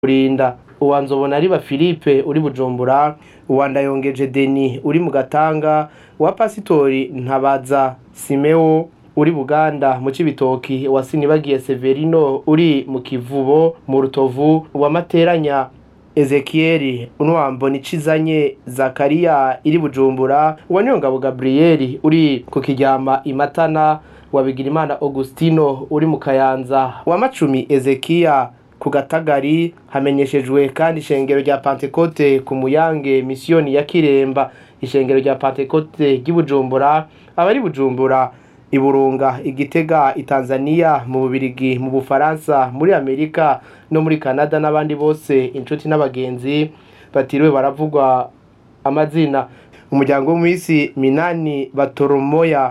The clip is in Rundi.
kurinda uwa nzobona ariba philippe uri bujumbura uwa ndayongeje deni uri mu gatanga uwa pasitori ntabaza simeo uri buganda mu cibitoki uwa sinibagiye severino uri mu kivubo mu rutovu uwa materanya ezekieli unwambo nicizanye zakariya iri bujumbura uwa niyongabo gabriyeli uri ku kiryama imatana wa bigirimana augustino uri mu kayanza wa macumi ezekiya ku gatagari hamenyeshejwe kandi ishengero rya pantekote ku muyange misiyoni ya kiremba ishengero rya pantekote ry'i bujumbura abari bujumbura iburunga igitega itanzania mu bubirigi mu bufaransa muri amerika no muri canada n'abandi bose inshuti n'abagenzi batiriwe baravugwa amazina umuryango w'umwisi minani batoromoya